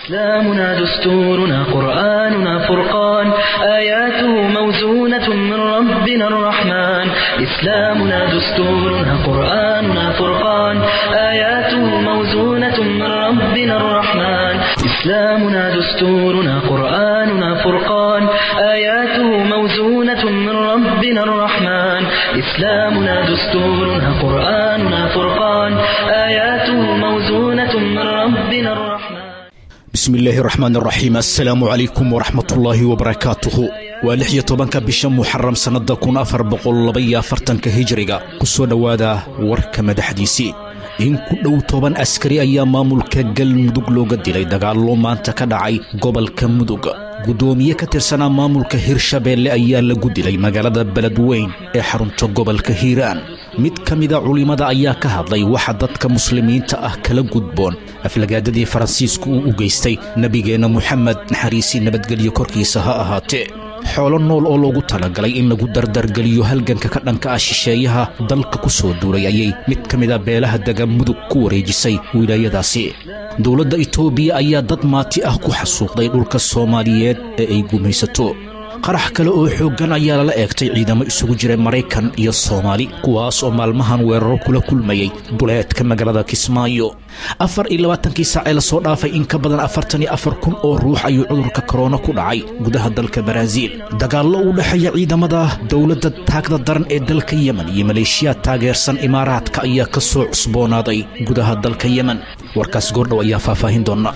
إسلامنا دستورنا قرآننا فرقان آياته موزونة من ربنا الرحمن إسلامنا دستورنا قرآننا فرقان آياته موزونة من ربنا الرحمن إسلامنا دستورنا قرآننا فرقان آياته موزونة من ربنا الرحمن إسلامنا دستورنا قرآننا فرقان آياته موزونة من ربنا الرحمن bismi illaahi raxmaan raxiim assalaamu calaykum waraxmatullaahi wabarakaatuhu waa lix iyo tobanka bisha muxaram sannada kun afar boqollabaiyo afartanka hijiriga ku soo dhowaada warka madaxdiisii in ku dhow toban askari ayaa maamulka galmudug looga dilay dagaallo maanta ka dhacay gobolka mudug guddoomiye ka tirsanaa maamulka hirshabeelle ayaa lagu dilay magaalada beledweyn ee xarunta gobolka hiiraan mid ka mida culimmada ayaa ka hadlay waxa dadka muslimiinta ah kala gudboon aflagaadadii faransiisku uu u geystay nebigeenna moxamed naxariisii nabadgelyo korkiisa ha ahaatee xoolo nool oo loogu talagalay in lagu dardargeliyo halganka ka dhanka ah shisheeyaha dalka ku soo duulay ayay mid ka mida beelaha dega mudug ku wareejisay wilaayadaasi dowladda itoobiya ayaa dad maati ah ku xasuuqday dhulka soomaaliyeed ee ay gumaysato qarax kale oo xooggan ayaa lala eegtay ciidamo isugu jira maraykan iyo soomaali kuwaas oo maalmahan weeraro kula kulmayay duleedka magaalada kismaayo afar iyo labaatankii saacee lasoo dhaafay in ka badan afartan iyo afar kun oo ruux ayuu cudurka korona ku dhacay gudaha dalka baraaziil dagaallo u dhexeeya ciidamada dowladda taagda daran ee dalka yemen iyo maleeshiyaad taageersan imaaraadka ayaa ka soo cusboonaaday gudaha dalka yemen warkaas goordhow ayaa faahfaahin doona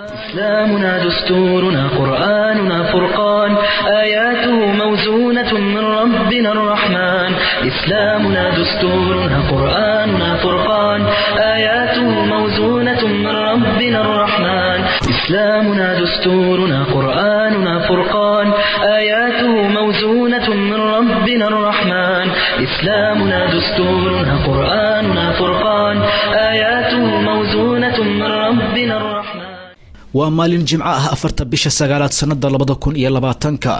إسلامنا دستورنا قرآننا فرقان آياته موزونة من ربنا الرحمن إسلامنا دستورنا قرآننا فرقان آياته موزونة من ربنا الرحمن إسلامنا دستورنا قرآننا فرقان آياته موزونة من ربنا الرحمن إسلامنا دستورنا قرآننا فرقان آياته موزونة من ربنا الرحمن waa maalin jimco ah afarta bisha sagaalaad sannada labada kun iyo labaatanka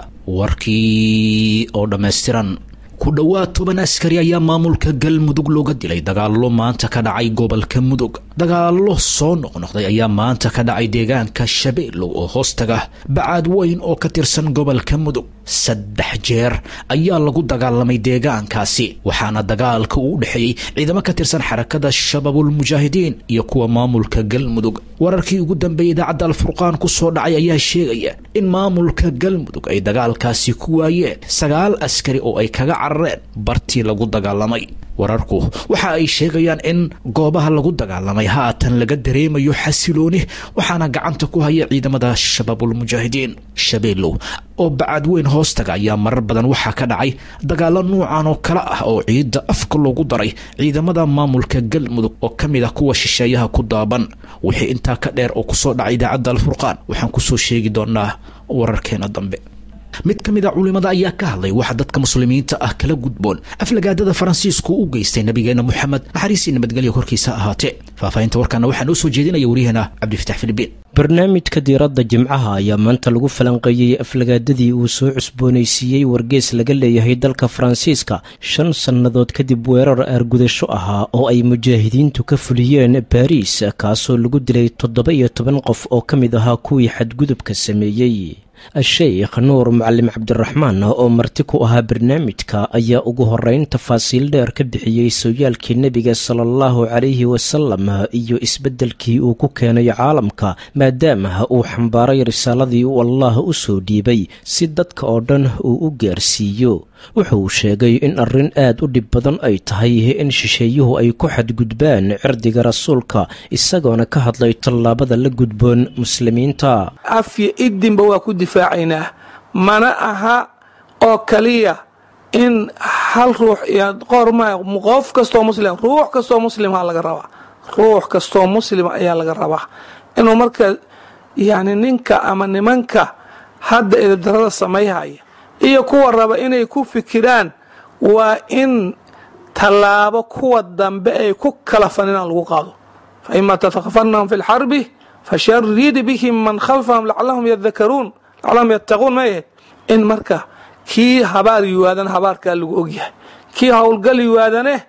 warkii oo dhammaystiran ku dhowaad toban askari ayaa maamulka galmudug looga dilay dagaallo maanta ka dhacay gobolka mudug dagaallo soo noqnoqday ayaa maanta ka dhacay deegaanka shabeellow oo hoostaga bacaad weyn oo ka tirsan gobolka mudug saddex jeer ayaa lagu dagaalamay deegaankaasi waxaana dagaalka uu u dhexeeyey ciidamo ka tirsan xarakada shabaabulmujaahidiin iyo kuwa maamulka galmudug wararkii ugu dambeeyey idaacadda alfurqaan ku soo dhacay ayaa sheegaya in maamulka galmudug ay dagaalkaasi ku waayeen sagaal askari oo ay kaga carareen bartii lagu dagaalamay wararku waxa ay sheegayaan in goobaha lagu dagaalamay haatan laga dareemayo xasilooni waxaana gacanta ku haya ciidamada shabaabulmujaahidiin shabeellow oo bacad weyn hoostaga ayaa marar badan waxaa ka dhacay dagaalo nuucan oo kale ah oo ciidda afka loogu daray ciidamada maamulka galmudug oo ka mid ah kuwa shisheeyaha ku daaban wixii intaa ka dheer oo kusoo dhacay idaacadda alfurqaan waxaan kusoo sheegi doonaa wararkeena dambe mid ka mid a culimada ayaa ka hadlay waxa dadka muslimiinta ah kala gudboon aflagaadada faransiisku u geystay nabigeena moxamed naxariisii nabadgelya korkiisa ahaatee faahfaahinta warkaana waxaa noo soo jeedinaya waryaheena cabdifatax filibiin barnaamijka diiradda jimcaha ayaa maanta lagu falanqeeyey aflagaadadii uu soo cusboonaysiiyey wargees laga leeyahay dalka faransiiska shan sannadood kadib weerar aargudasho ahaa oo ay mujaahidiintu ka fuliyeen baariis kaasoo lagu dilay toddoba iyo toban qof oo ka mid ahaa kuwii xadgudubka sameeyey sheikh nuur macalim cabdiraxmaan oo marti ku ahaa barnaamijka ayaa ugu horeyn tafaasiil dheer ka bixiyey sooyaalkii nebiga sala allahu calayhi wasalam iyo isbeddelkii uu ku keenay caalamka maadaama uu xambaaray risaaladii uu allah u soo dhiibay si dadka oo dhan uu u gaarsiiyo wuxuu sheegay in arrin aad u dhib badan ay tahay in shisheeyuhu ay ku xadgudbaan cirdiga rasuulka isagoona ka hadlay tallaabada la gudboon muslimiinta afyo idinba waa ku difaacaynaa mana aha oo kaliya in hal ruux iyo qorma qof kastoo muslim ruux kastoo muslimha laga rabaa ruux kastoo muslim ayaa laga rabaa inuu marka yani ninka ama nimanka hadda idibdarada samayhaya iyo kuwa raba inay ku fikiraan waa in tallaabo kuwa dambe ay ku kala faninaan lagu qaado fa ima tatakafanahum fi lxarbi fasharid bihim man khalfahum lacalahum yadakaruun lacalahum yattaquun ma ahayd in marka kii habaar yiwaadana habaarkaa lagu ogyahay kii howlgal yiwaadane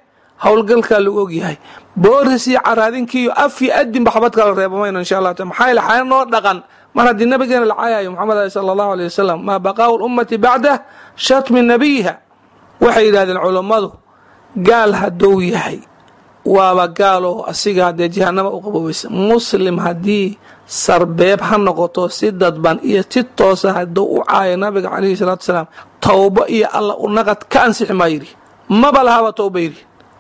howlgalkaa lagu ogyahay booris iyo caraadinkiiyo af iyo adinba xabad kala reeba mayno insha allah ta maxaa yaele xaya noo dhaqan mar haddii nabigeena la caayayo maxamed ali sala allahu aleyh wasalam maa baqaau lummati bacdah shatmi nabiyiha waxay yidhahdeen culummadu gaal hadduu yahay waaba gaal oo asiga haddee jahanama u qaboobaysa muslim haddii sarbeeb ha noqoto si dadban iyo si toosa hadduu u caayo nabiga calayhi salaatu salaam towbo iyo alla u naqad ka ansixi maa yidhi maba lahaba towba yidhi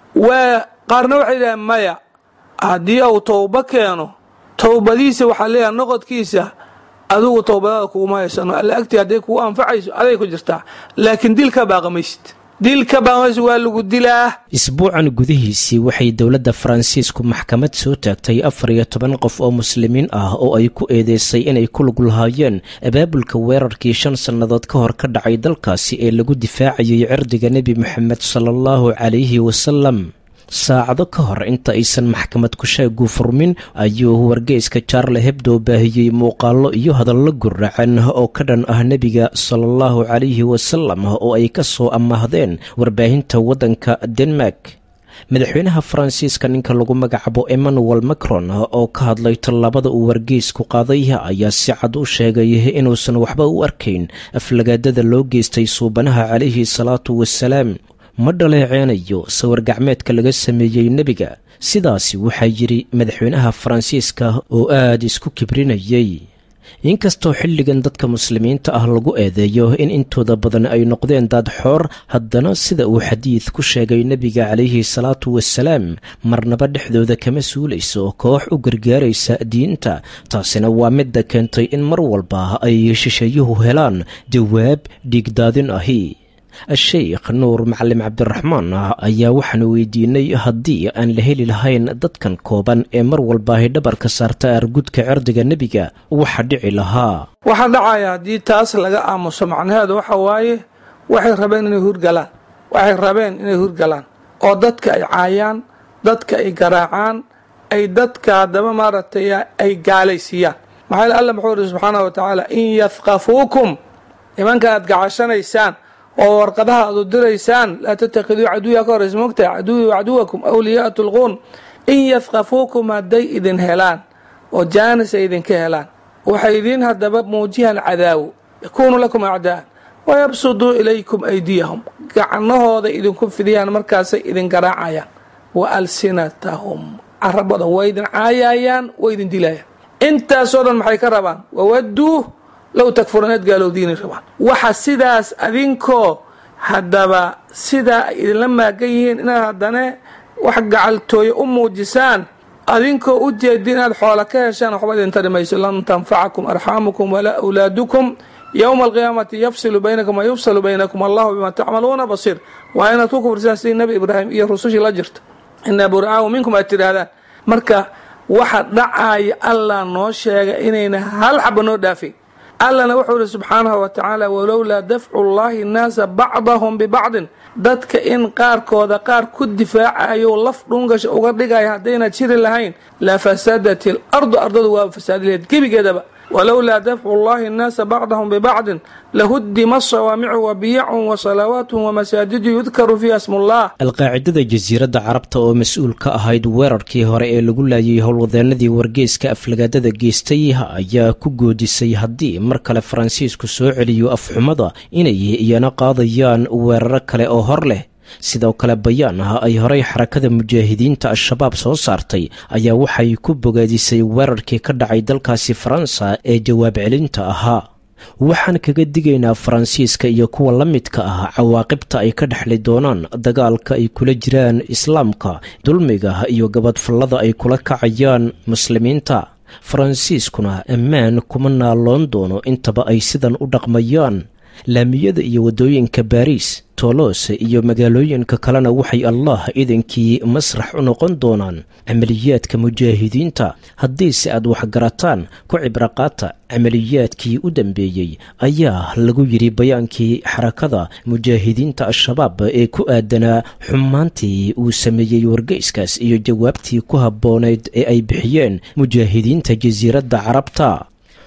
waa qaarna waxay yidhahdeen maya haddii uu towbo keeno towbadiisa waxaa leeyahay noqodkiisa adigu towbadaada kuguma haysano alla agtii hadday kugu anfacayso aday ku jirtaa laakiin dil ka baaqamaysid dil ka baaqamaysid waa lagu dilaa isbuucan gudihiisii waxay dowladda faransiisku maxkamad soo taagtay afar iyo toban qof oo muslimiin ah oo ay ku eedeysay inay ku lug lahaayeen abaabulka weerarkii shan sannadood ka hor ka dhacay dalkaasi ee lagu difaacayay cirdiga nebi moxamed sala allahu calayhi wasalam saacado ka hor inta aysan maxkamad kusheegu furmin ayuu wargeyska jaarle hebdo baahiyey muuqaallo iyo hadallo guracan oo ka dhan ah nebiga sala allahu calayhi wasalam oo ay ka soo amaahdeen warbaahinta waddanka denmark madaxweynaha faransiiska ninka lagu magacaabo emmanuel macron oo ka hadlay tallaabada uu wargeysku qaaday ayaa si cad u sheegay inuusan waxba u arkayn aflagaadada loo geystay suubanaha calayhi salaatu wasalaam ma dhaleeceynayo sawir gacmeedka laga sameeyey nebiga sidaasi waxaa yidhi madaxweynaha faransiiska oo aad isku kibrinayay inkastoo xilligan dadka muslimiinta ah lagu eedeeyo in intooda badan ay noqdeen daad xoor haddana sida uu xadiid ku sheegay nebiga calayhi salaatu wasalaam marnaba dhexdooda kama suulayso koox u gargaaraysa diinta taasina waa midda keentay in mar walba ay shisheeyuhu helaan jawaab dhiigdaadin ahi a-sheykh nuur macalim cabdiraxmaan ayaa waxaanu weydiinay haddii aan la heli lahayn dadkan kooban ee mar walba ay dhabarka saarta argudka cirdiga nebiga waxa dhici lahaa waxaa dhacaya haddii taas laga aamuso macnaheedu waxa waaye waxay rabeen inay hurgalaan waxay rabeen inay hurgalaan oo dadka ay caayaan dadka ay garaacaan ay dadka haddaba maaragtay ay gaalaysiiyaan maxaa yeel alla muxuu ihi subxaanahu wa tacaala in yafqafuukum nimanka aad gacashanaysaan oo warqadaha aad u diraysaan laa tatakiduu caduya ka horeysa mogtaha caduwi caduwakum awliyaa tulquun in yafqafuukum hadday idin helaan oo jaanis ay idinka helaan waxay idin haddaba muujiyaan cadaawo yakuunu lakum acdaa'an wayabsuduu ilaykum aydiyahum gacnahooda idinku fidiyaan markaasay idin garaacayaan wa alsinatahum carabada way idin caayayaan way idin dilayaan intaasoo dhan maxay ka rabaan wawaduu low takfuruneed gaalowdiinay rabaan waxa sidaas adinkoo haddaba sidaa ay idinla maagan yihiin inaad haddane wax gacaltooye u muujisaan adinkoo u jeedin inaad xoola ka heshaan waxba idin tari mayso lan tanfacakum arxaamukum walaa awlaadukum yowma alqiyaamati yafsilu baynakum wa yufsalu baynakum allahu bima tacmaluuna basiir waa inaad ku kufrisaan sidii nebi ibraahim iyo rusushii la jirta inaa buraahu minkum aad tidhaahdaan marka waxa dhacaaya allah noo sheega inayna hal xaba noo dhaafin allana wuxuu ihi subxaanahu wa tacaala walowlaa dafcu llahi nnaasa bacdahum bibacdin dadka in qaarkooda qaar ku difaacayo laf dhungasha uga dhigaya haddayna jiri lahayn la fasadat il ardu ardadu waaba fasaadi laheyd gebigeedaba walowlaa dafcu llahi nnaasa bacdahum bibacdin lahudima sawaamicu wa biyacun wa salawaatun wa masaajidu yudkaru fiiha smullah alqaacidada jasiiradda carabta oo mas-uul ka ahayd weerarkii hore ee lagu laayay howlwadeenadii wargeyska aflagaadada geystay ayaa ku goodisay haddii mar kale faransiisku soo celiyo afxumada inay iyana qaadayaan weeraro kale oo hor leh sidoo kale bayaan ah ay horey xarakada mujaahidiinta al-shabaab soo saartay ayaa waxay ku bogaadisay weerarkii ka dhacay dalkaasi faransa ee jawaab celinta ahaa waxaan kaga digaynaa faransiiska iyo kuwa la midka ah cawaaqibta ay ka dhexli doonaan dagaalka ay kula jiraan islaamka dulmiga iyo gabadfallada ay kula kacayaan muslimiinta faransiiskuna ammaan kuma naaloon doono intaba ay sidan u dhaqmayaan laamiyada iyo waddooyinka baariis toolose iyo magaalooyinka kalena waxay allah idankii masrax u noqon doonaan camaliyaadka mujaahidiinta haddiise aad waxgarataan ku cibraqaata camaliyaadkii u dambeeyey ayaa lagu yidhi bayaankii xarakada mujaahidiinta al-shabaab ee ku aadanaa xumaantii uu sameeyey wargeyskaas iyo jawaabtii ku habboonayd ee ay bixiyeen mujaahidiinta jasiiradda carabta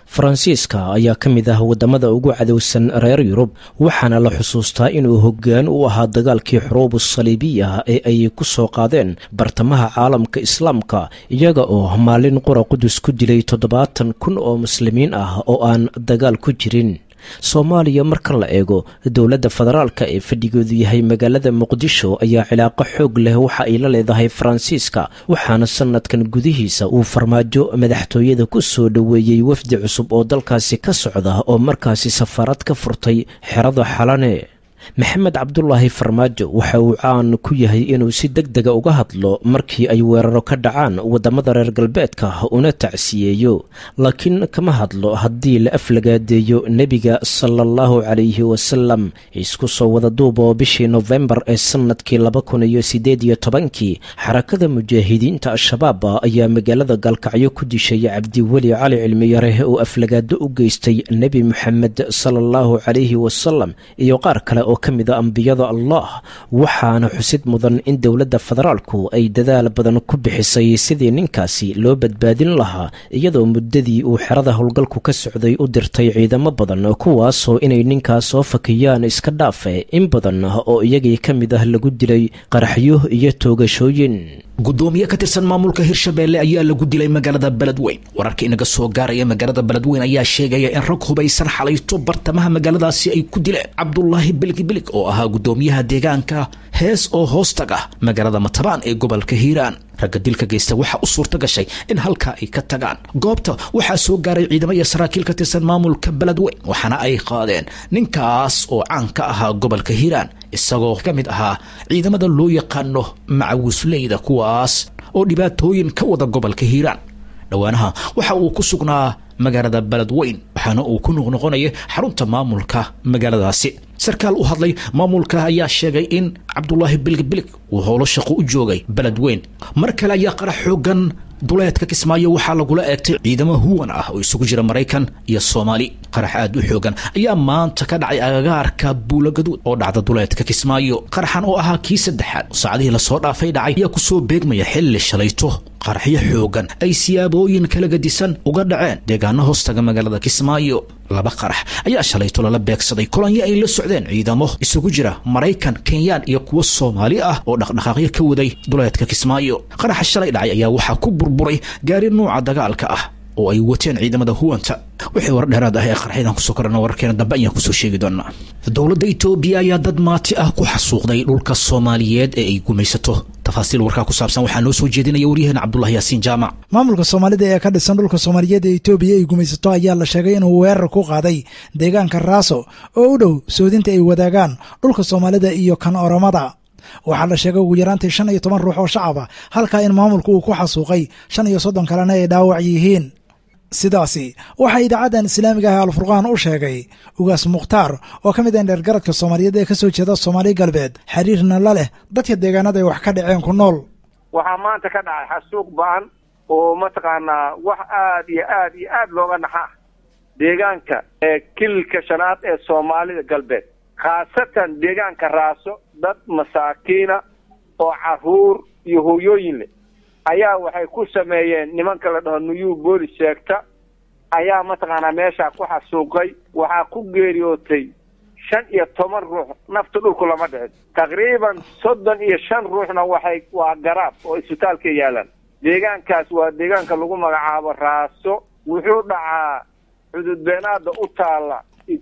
faransiiska ayaa ka mid ah waddamada ugu cadowsan reer yurub waxaana la xusuustaa inuu hoggaan u ahaa dagaalkii xuruubu saliibiya ee ay ku soo qaadeen bartamaha caalamka islaamka iyaga oo maalin qura qudus ku dilay toddobaatan kun oo muslimiin ah oo aan dagaal ku jirin soomaaliya marka la eego dowladda federaalka ee fadhigoodu yahay magaalada muqdisho ayaa cilaaqo xoog leh waxa ay la leedahay faransiiska waxaana sanadkan gudihiisa uu farmaajo madaxtooyada ku soo dhoweeyey wafdi cusub oo dalkaasi ka socda oo markaasi safaarad ka furtay xerada xalane maxamed cabdulaahi farmaajo waxa uu caan ku yahay inuu si deg dega uga hadlo markii ay weeraro ka dhacaan waddamada reer galbeedka una tacsiyeeyo laakiin kama hadlo haddii la aflagaadeeyo nebiga sala allahu calayhi wasalam isku soo wada duub oo bishii nofembar ee sannadkii laba kun iyo siddeed iyo tobankii xarakada mujaahidiinta al-shabaab ayaa magaalada gaalkacyo ku dishay cabdiweli cali cilmiyare oo aflagaado u geystay nebi moxamed sala allahu calayhi wasalam iyo qaar kale oo ka mid a ambiyada allah waxaana xusid mudan in dowladda federaalku ay dadaal badan ku bixisay sidii ninkaasi loo badbaadin lahaa iyadoo muddadii uu xerada howlgalku ka socday u dirtay ciidamo badan kuwaasoo inay ninkaas soo fakiyaan iska dhaafe in badan oo iyagii ka mid ah lagu dilay qaraxyo iyo toogashooyin gudoomiye ka tirsan maamulka hirshabeelle ayaa lagu dilay magaalada beledweyn wararka inaga soo gaaraya magaalada beledweyn ayaa sheegaya in rag hubaysan xalayto bartamaha magaaladaasi ay ku dileen cabdulaahi bilgibilig oo ahaa gudoomiyaha deegaanka hees oo hoostaga magaalada matabaan ee gobolka hiiraan ragga dilka geysta waxaa u suurta gashay in halkaa ay ka tagaan goobta waxaa soo gaaray ciidamo iyo saraakiil ka tirsan maamulka beledweyn waxaana ay qaadeen ninkaas oo caan ka ahaa gobolka hiiraan isagoo ka mid ahaa ciidamada loo yaqaano macawisleyda kuwaas oo dhibaatooyin ka wada gobolka hiiraan dhowaanaha waxa uu ku sugnaa magaalada beledweyn waxaana uu ku noqnoqonayay xarunta maamulka magaaladaasi sarkaal u hadlay maamulka ayaa sheegay in cabdulaahi bilgibilig uu howlo shaqo u joogay beledweyn mar kale ayaa qarax xoogan duleedka kismaayo waxaa lagula eegtay ciidamo huwan ah oo isugu jira maraykan iyo soomaali qarax aad u xoogan ayaa maanta ka dhacay agagaarka buulagaduud oo dhacda duleedka kismaayo qaraxan oo ahaa kii saddexaad saacadihii lasoo dhaafay dhacay ayaa kusoo beegmaya xilli shalayto qaraxyo xoogan ay siyaabooyin kala gadisan uga dhaceen deegaano hoostaga magaalada kismaayo laba qarax ayaa shalayto lala beegsaday kolonyo ay la socdeen ciidamo isugu jira maraykan kenyaan iyo kuwo soomaali ah oo dhaqdhaqaaqyo ka waday duleedka kismaayo qaraxa shalay dhacay ayaa waxaa ku burburay gaari nuuca dagaalka ah oo ay wateen ciidamada huwanta wixii war dheeraad ah ee qarxyadan kusoo korana wararkeena dambe ayaan kusoo sheegi doonaa dowladda itoobiya ayaa dad maati ah ku xasuuqday dhulka soomaaliyeed ee ay gumaysato tafaasiil warkaa ku saabsan waxaa noo soo jeedinaya waryaheena cabdulahi yaasiin jaamac maamulka soomaalida ee ka dhisan dhulka soomaaliyeed ee itoobiya ay gumaysato ayaa la sheegay inuu weerar ku qaaday deegaanka raaso oo u dhow soodinta ay wadaagaan dhulka soomaalida iyo kan oromada waxaa la sheegay ugu yaraantii shan iyo toban ruux oo shacaba halkaa in maamulku uu ku xasuuqay shan iyo soddon kalena ay dhaawac yihiin sidaasi waxaa idaacaddan islaamiga ah alfurqaan u sheegay ugaas mukhtaar oo ka mid ah dheergaradka soomaaliyeed ee ka soo jeeda soomaali galbeed xiriirna la leh dadka deegaanada ay wax ka dhaceen ku nool waxaa maanta ka dhacay xasuuq ba-an oo mataqaanaa wax aada iyo aad iyo aada looga naxa deegaanka ee kililka shanaad ee soomaalida galbeed khaasatan deegaanka raaso dad masaakiina oo caruur iyo hooyooyin leh ayaa waxay ku sameeyeen nimanka la dhaho nuyuu boolis sheegta ayaa mataqaanaa meeshaa ku xasuuqay waxaa ku geeriyootay shan iyo toban ruux nafta dhulku lama dhicin taqriiban soddon iyo shan ruuxna waxay waa garaab oo isbitaalka yaalaan deegaankaas waa deegaanka lagu magacaabo raaso wuxuu dhacaa xududbeenaada u taalla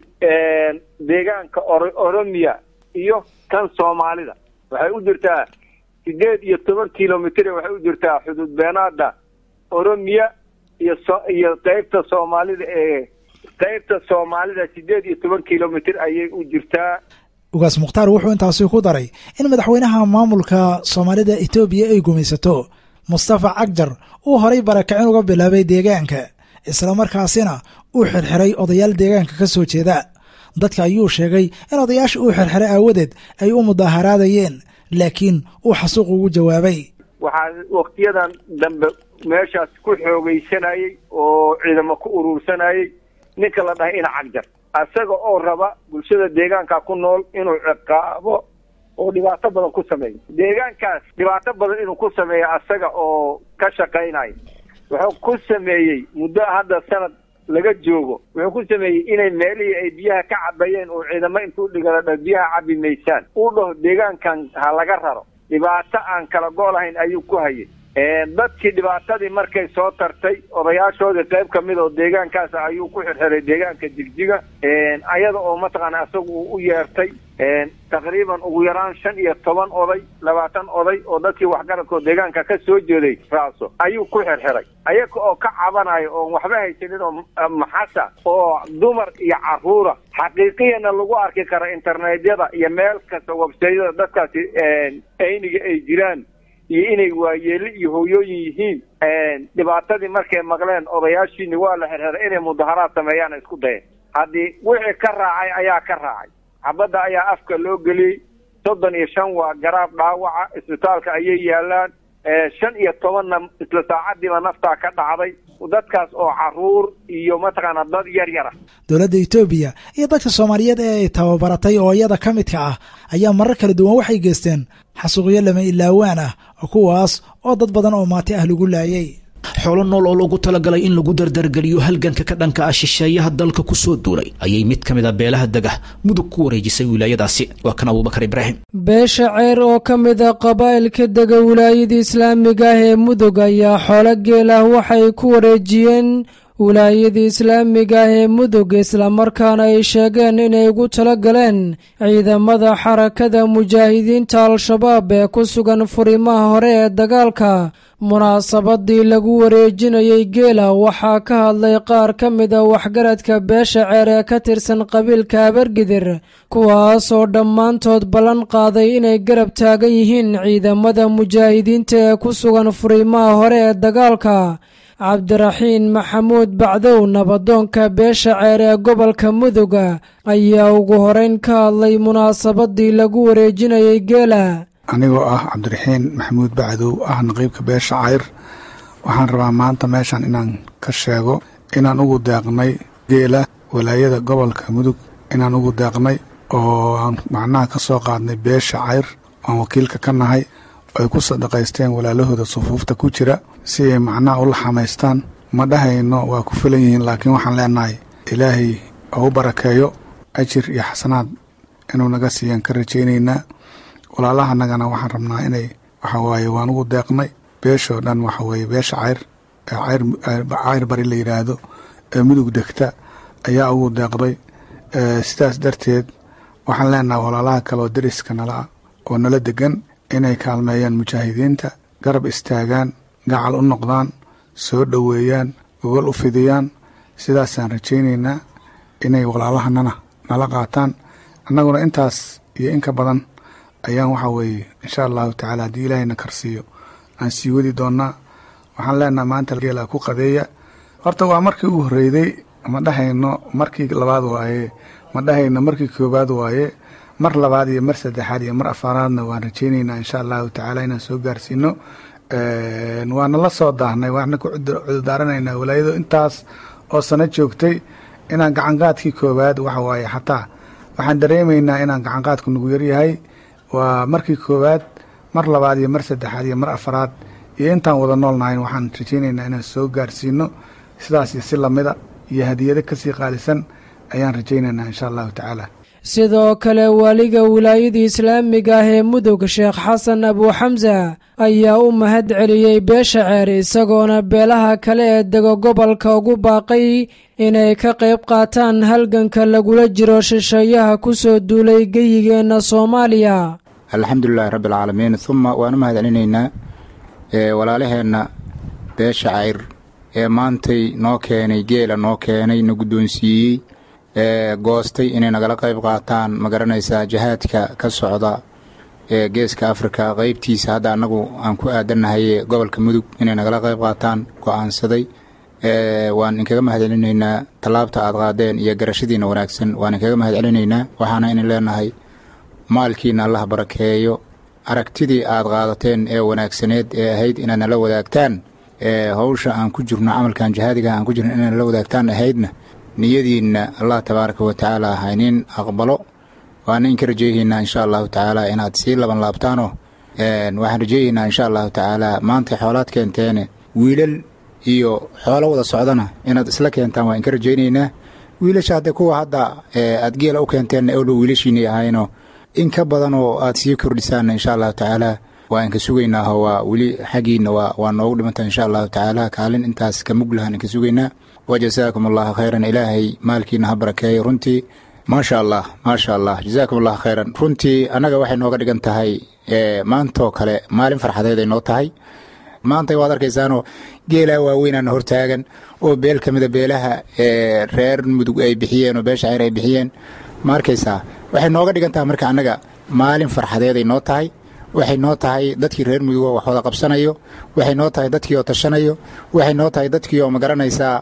deegaanka oromiya iyo kan soomaalida waxay u jirtaa sideed iyo toban kilomitr waxay u jirtaa xuduud beenaada oromiya iyo iyo qeybta soomaalida ee qeybta soomaalida sideed iyo toban kilomitr ayay u jirtaa ugaas mukhtaar wuxuu intaasi ku daray in madaxweynaha maamulka soomaalida etoobiya ay gumaysato mustafa cagjar uu horay barakicin uga bilaabay deegaanka islamarkaasina uu xirxiray odayaal deegaanka ka soo jeeda dadka ayuu sheegay in odayaasha uu xirxiray aawadeed ay u mudaaharaadayeen laakiin uu xasuuq ugu jawaabay waxaa waktiyadan dambe meeshaas ku xoogaysanayey oo ciidamo ku urursanayey ninka la dhahay ina cagjar isaga oo raba bulshada deegaanka ku nool inuu ciqaabo oo dhibaato badan ku sameeyo deegaankaas dhibaato badan inuu ku sameeyo asaga oo ka shaqaynayo wuxuu ku sameeyey muddo hadda sanad laga joogo wuxuu ku sameeyey inay meelihii ay biyaha ka cabayeen uu ciidamo intuu dhigala dha biyaha cabi maysaan uu dhaho deegaankan ha laga raro dhibaato aan kala go' lahayn ayuu ku hayay dadkii dhibaatadii markay soo tartay odayaashoodii qayb ka mid oo deegaankaas ayuu ku xirxiray deegaanka jigjiga ayada oo mataqaana isaga uu u yeertay taqriiban ugu yaraan shan iyo toban oday labaatan oday oo dadkii waxgaradkoo deegaanka ka soo jeeday raaso ayuu ku xirxiray ayaga oo ka cabanayo oon waxba haysanin oo maxasa oo dumar iyo caruura xaqiiqiyana lagu arki karo internetyada iyo meel kasta websayada dadkaasi ayniga ay jiraan iyo inay waayeeli iyo hooyooyin yihiin dhibaatadii markay maqleen odayaashiini waa la xirxiray inay mudaharaad sameeyaan isku dayeen haddii wixii ka raacay ayaa ka raacay xabadda ayaa afka loo geliyey soddon iyo shan waa garaab dhaawaca isbitaalka ayay yaalaan shan iyo tobanna isla saacadiiba naftaa ka dhacday dadkaas oo caruur iyo mataqaana dad yar yar ah dowladda etoobiya iyo dadka soomaaliyeed ee ay tababaratay oo iyada ka midka ah ayaa marar kala duwan waxay geysteen xasuuqyo lama ilaawaan ah kuwaas oo dad badan oo maati ah lagu laayay xoolo nool oo loogu talagalay in lagu dardargeliyo halganka ka dhanka ah shisheeyaha dalka ku soo duulay ayay mid ka mid a beelaha dega mudug ku wareejisay wilaayadaasi waa kan abuubakar ibraahim beesha ceer oo ka mid a qabaa'ilka dega wilaayada islaamiga ah ee mudug ayaa xoolo geel ah waxay ku wareejiyeen wilaayada islaamiga ah ee mudug islamarkaana ay sheegeen inay ugu tala galeen ciidamada xarakada mujaahidiinta al-shabaab ee ku sugan furimaha hore ee dagaalka munaasabadii lagu wareejinayay geela waxaa ka hadlay qaar ka mida waxgaradka beesha ceer ee ka tirsan qabiilka abargidir kuwaas oo dhammaantood ballan qaaday inay garab taagan yihiin ciidamada mujaahidiinta ee ku sugan furimaha hore ee dagaalka cabdiraxiin maxamuud bacdow nabadoonka beesha ceer ee gobolka muduga ayaa ugu horeyn ka hadlay munaasabadii lagu wareejinayay geela anigoo ah cabdiraxiin maxamuud bacdow ah naqiibka beesha cayr waxaan rabaa maanta meeshan inaan ka sheego inaan ugu deeqnay geela walaayada gobolka mudug inaan ugu deeqnay oo aan macnaha ka soo qaadnay beesha cayr aan wakiilka ka nahay ay ku sadaqaysteen walaalahooda sufuufta ku jira si ay macnaha ula xamaystaan ma dhahayno waa ku filan yihiin laakiin waxaan leenahay ilaahay oo u barakeeyo ajir iyo xasanaad inuu naga siiyaan ka rajaynaynaa walaalahanagana waxaan rabnaa inay waxa waaye waan ugu deeqnay beeshoo dhan waxa weeye beesha cayr ee cayr bari la yidhaahdo ee mudug degta ayaa ugu deeqday sidaas darteed waxaan leenahay walaalaha kale oo deriska nala ah oo nala degan inay kaalmeeyaan mujaahidiinta garab istaagaan gacal u noqdaan soo dhoweeyaan gogol u fidiyaan sidaasaan rajaynaynaa inay walaalahanana nala qaataan annaguna intaas iyo inka badan ayaan waxaa weeye insha allahu tacaala haddii ilaahayna karsiiyo aan sii wadi doonnaa waxaan leenaha maanta geela ku qadeeya horta waa markii ugu horreyday ma dhahayno markii labaad waaye ma dhahayno markii koowaad waaye mar labaad iyo mar saddexaad iyo mar afaraadna waan rajaynaynaa insha allahu tacaala inaan soo gaarsiino waana la soo daahnay waana ku cudurdaaranaynaa walaayado intaas oo sano joogtay inaan gacanqaadkii koowaad waxa waaye xataa waxaan dareemaynaa inaan gacanqaadku nagu yaryahay waa markii koowaad mar labaad iyo mar saddexaad iyo mar afaraad iyo intaan wada nool nahayn waxaan rajaynaynaa inaan soo gaarsiino sidaas iyo si lamida iyo hadiyado kasii qaalisan ayaan rajaynaynaa insha allahu tacaala sidoo kale waaliga wilaayada islaamiga ah ee mudug sheekh xasan abuuxamsa ayaa u mahad celiyey beesha ceer isagoona beelaha kale ee dego gobolka ugu baaqay inay ka qayb qaataan halganka lagula jiro shisheeyaha ku soo duulay geyigeenna soomaaliya alxamdulilahi rabbi alcaalamiin uma waan u mahad celinaynaa walaalaheenna beesha cayr ee maantay noo keenay geela noo keenay na guddoonsiiyey ee goostay inay nagala qayb qaataan ma garanaysaa jihaadka ka socda ee geeska afrika qeybtiisa hadda annagu aan ku aadannahay gobolka mudug inay nagala qayb qaataan go'aansaday waan inkaga mahad celinaynaa tallaabta aad qaadeen iyo garashadiina wanaagsan waan inkaga mahad celinaynaa waxaana inin leenahay maalkiina allah barakeeyo aragtidii aad qaadateen ee wanaagsaneed ee ahayd inaad nala wadaagtaan ee howsha aan ku jirno camalkan jihaadiga aan ku jirno inaad nala wadaagtaan ahaydna niyadiinna allah tabaaraka wa tacaala haynin aqbalo waana inka rajayhaynaa insha allahu tacaala inaad sii laban laabtaanoo waxaan rajayhaynaa insha allahu tacaala maanta xoolaad keenteene wiilal iyo xoolo wada socdana inaad isla keentaan waan inka rajaynaynaa wiilasha hadde kuwa hadda aad geela u keenteen ewdhow wiilashiinay ahayno in ka badan oo aad sii kordhisaanna insha allahu tacaala waa inka sugaynaaho waa weli xaggiina waa noogu dhimantaa insha allahu tacaala kaalin intaas ka mug lahaan inka sugaynaa wa jasaakum allahu khayran ilaahay maalkiina ha barakeeyo runtii maasha allah maasha allah jazaakum allahu khayran runtii annaga waxay nooga dhigan tahay maantaoo kale maalin farxadeed ay noo tahay maanta waad arkaysaanoo geelaa waaweynana hortaagan oo beel ka mida beelaha reer mudug ay bixiyeen oo beesha ceyr ay bixiyeen ma arkaysaa waxay nooga dhigan tahay marka annaga maalin farxadeeday noo tahay waxay noo tahay dadkii reer mudugoo wax wada qabsanayo waxay noo tahay dadkii oo tashanayo waxay noo tahay dadkii oo magaranaysaa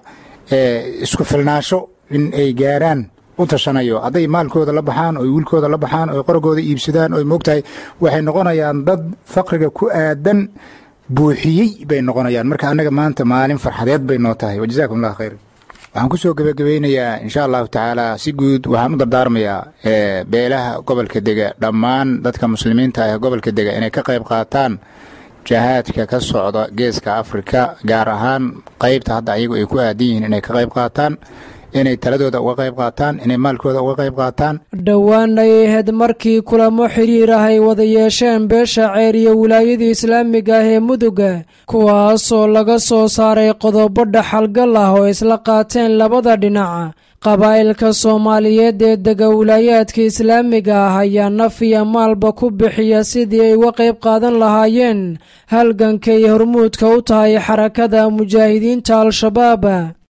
isku filnaasho in ay gaaraan u tashanayo hadday maalkooda la baxaan oy wiilkooda la baxaan oy qoragooda iibsadaan oy moogtahay waxay noqonayaan dad faqriga ku aadan buuxiyey bay noqonayaan marka annaga maanta maalin farxadeed bay noo tahay wajazakum allah khayr waxaan ku soo gebagabeynayaa insha allahu tacaala si guud waxaan u dardaarmayaa beelaha gobolka dega dhammaan dadka muslimiinta ah ee gobolka dega inay ka qayb qaataan jahaadka ka socda geeska afrika gaar ahaan qaybta hadda ayagu ay ku aadan yihiin inay ka qayb qaataan inay taladooda uga qayb qaataan inay maalkooda uga qayb qaataan dhowaan ay ahayd markii kulamo xiriir ah ay wada yeesheen beesha ceer iyo wilaayadii islaamiga ah ee muduga kuwaasoo laga soo saaray qodobo dhaxalgal ah oo isla qaateen labada dhinac qabaa'ilka soomaaliyeed ee dega wilaayaadka islaamiga ah ayaa naf iyo maalba ku bixiya sidii ay uga qayb qaadan lahaayeen halganka iyo hormuudka u tahay xarakada mujaahidiinta al-shabaab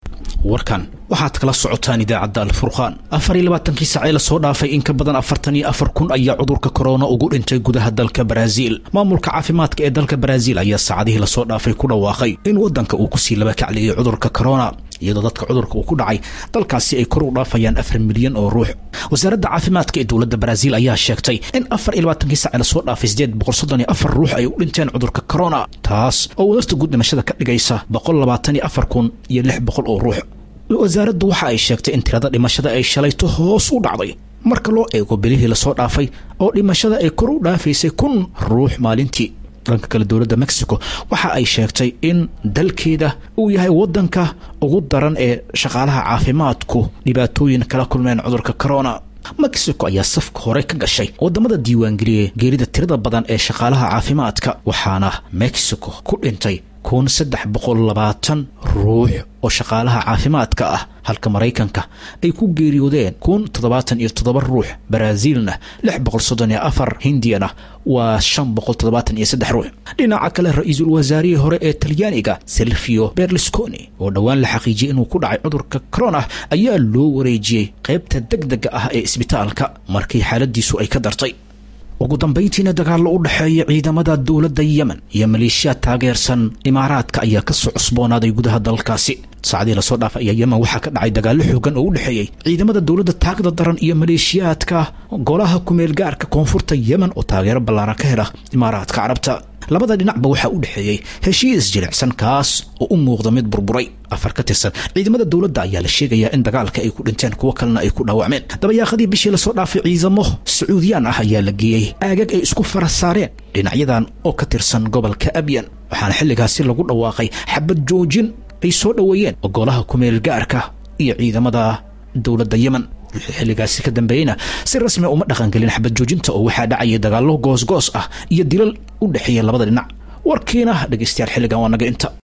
warkan waxaad kala socotaan idaacadda alfurqaan afar iyo labaatankii saacee lasoo dhaafay in ka badan afartan iyo afar kun ayaa cudurka korona ugu dhintay gudaha dalka baraaziil maamulka caafimaadka ee dalka baraaziil ayaa saacadihii lasoo dhaafay ku dhawaaqay in waddanka uu kusii laba kacliyay cudurka korona iyadoo dadka cudurka uu ku dhacay dalkaasi ay kor u dhaafayaan afar milyan oo ruux wasaaradda caafimaadka ee dowladda baraaziil ayaa sheegtay in afar iyo labaatankii saacee lasoo dhaafay sideed boqol soddon iyo afar ruux ay u dhinteen cudurka korona taas oo wadasta guud dhimashada ka dhigaysa boqol labaatan iyo afar kun iyo lix boqol oo ruux wasaaraddu waxa ay sheegtay in tirada dhimashada ay shalayto hoos u dhacday marka loo eego bilihii lasoo dhaafay oo dhimashada ay kor u dhaafaysay kun ruux maalintii dhanka kale dowladda mexico waxa ay sheegtay in dalkeeda uu yahay waddanka ugu daran ee shaqaalaha caafimaadku dhibaatooyin kala kulmeen cudurka corona mexico ayaa safka hore ka gashay wadamada diiwaangeliyey geerida tirada badan ee shaqaalaha caafimaadka waxaana mexico ku dhintay kun saddex boqol labaatan ruux oo shaqaalaha caafimaadka ah halka maraykanka ay ku geeriyoodeen kun toddobaatan iyo toddoba ruux baraaziilna lix boqol soddon iyo afar hindiyana waa shan boqol toddobaatan iyo saddex ruux dhinaca kale ra-iisul wasaarihii hore ee talyaaniga silvio berlusconi oo dhowaan la xaqiijiyey inuu ku dhacay cudurka corona ayaa loo wareejiyey qaybta deg dega ah ee isbitaalka markii xaaladiisu ay ka dartay ugu dambayntiina dagaallo u dhexeeya ciidamada dowladda yemen iyo maleeshiyaad taageersan imaaraadka ayaa ka soo cusboonaaday gudaha dalkaasi saacadii lasoo dhaafa ayaa yemen waxaa ka dhacay dagaallo xoogan oo u dhexeeyey ciidamada dowladda taagda daran iyo maleeshiyaadka golaha kumeelgaarka koonfurta yemen oo taageero ballaaran ka hela imaaraadka carabta labada dhinacba waxaa u dhexeeyey heshiis jilicsan kaas oo u muuqda mid burburay afar ka tirsan ciidamada dowladda ayaa la sheegayaa in dagaalka ay ku dhinteen kuwo kalena ay ku dhaawacmeen dabayaaqadii bishii lasoo dhaafay ciidamo sacuudiyaan ah ayaa la geeyey aagag ay isku fara saareen dhinacyadan oo ka tirsan gobolka abyan waxaana xilligaasi lagu dhawaaqay xabad joojin ay soo dhoweeyeen golaha kumeel gaarka iyo ciidamada dowladda yemen wixii xilligaasi ka dambeeyeyna si rasmi uma dhaqangelin xabad joojinta oo waxaa dhacayay dagaallo goosgoos ah iyo dilal u dhexeeya labada dhinac warkiina dhegaystayaal xilligan waa naga inta